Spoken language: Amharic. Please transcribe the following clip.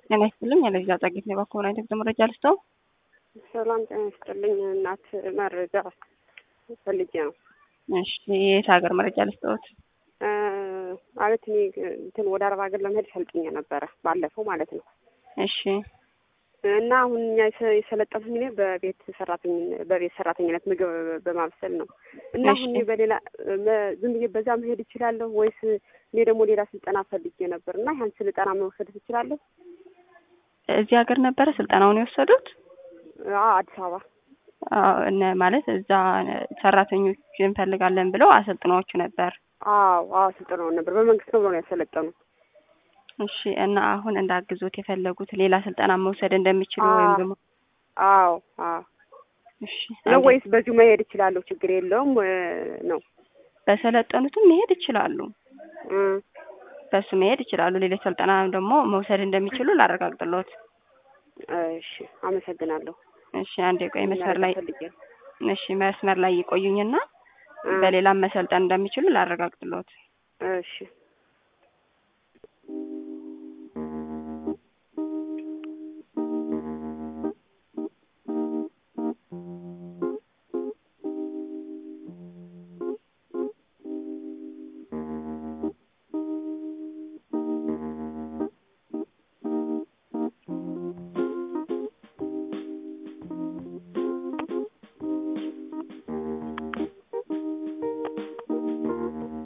ጤና ይስጥልኝ። ያለዛ ጸጌት ነው ባኮና የትምህርት መረጃ ልስተው። ሰላም ጤና ይስጥልኝ እናት መረጃ ፈልጌ ነው። እሺ የት ሀገር መረጃ ልስተውት? ማለት እኔ እንትን ወደ አረብ ሀገር ለመሄድ ሰልጥኜ ነበረ ባለፈው ማለት ነው። እሺ እና አሁን እኛ የሰለጠንኩኝ እኔ በቤት ሰራተኝ በቤት ሰራተኝነት ምግብ በማብሰል ነው። እና አሁን እኔ በሌላ ዝም ብዬ በዛ መሄድ እችላለሁ ወይስ እኔ ደግሞ ሌላ ስልጠና ፈልጌ ነበር እና ያን ስልጠና መውሰድ ትችላለሁ? እዚህ ሀገር ነበረ ስልጠናውን የወሰዱት? አዲስ አበባ እነ ማለት እዛ ሰራተኞች እንፈልጋለን ብለው አሰልጥናዎቹ ነበር። አዎ አዎ ስልጠናውን ነበር በመንግስት ነው ብለው ነው ያሰለጠኑት። እሺ እና አሁን እንዳግዞት የፈለጉት ሌላ ስልጠና መውሰድ እንደሚችሉ ወይም ደግሞ አዎ አዎ እሺ ነው ወይስ በዚሁ መሄድ እችላለሁ ችግር የለውም ነው? በሰለጠኑትም መሄድ ይችላሉ። በሱ መሄድ ይችላሉ። ሌሎች ስልጠና ደግሞ መውሰድ እንደሚችሉ ላረጋግጥሎት። እሺ አመሰግናለሁ። እሺ አንድ የቆይ መስመር ላይ እሺ መስመር ላይ ይቆዩኝና በሌላም መሰልጠን እንደሚችሉ ላረጋግጥሎት። እሺ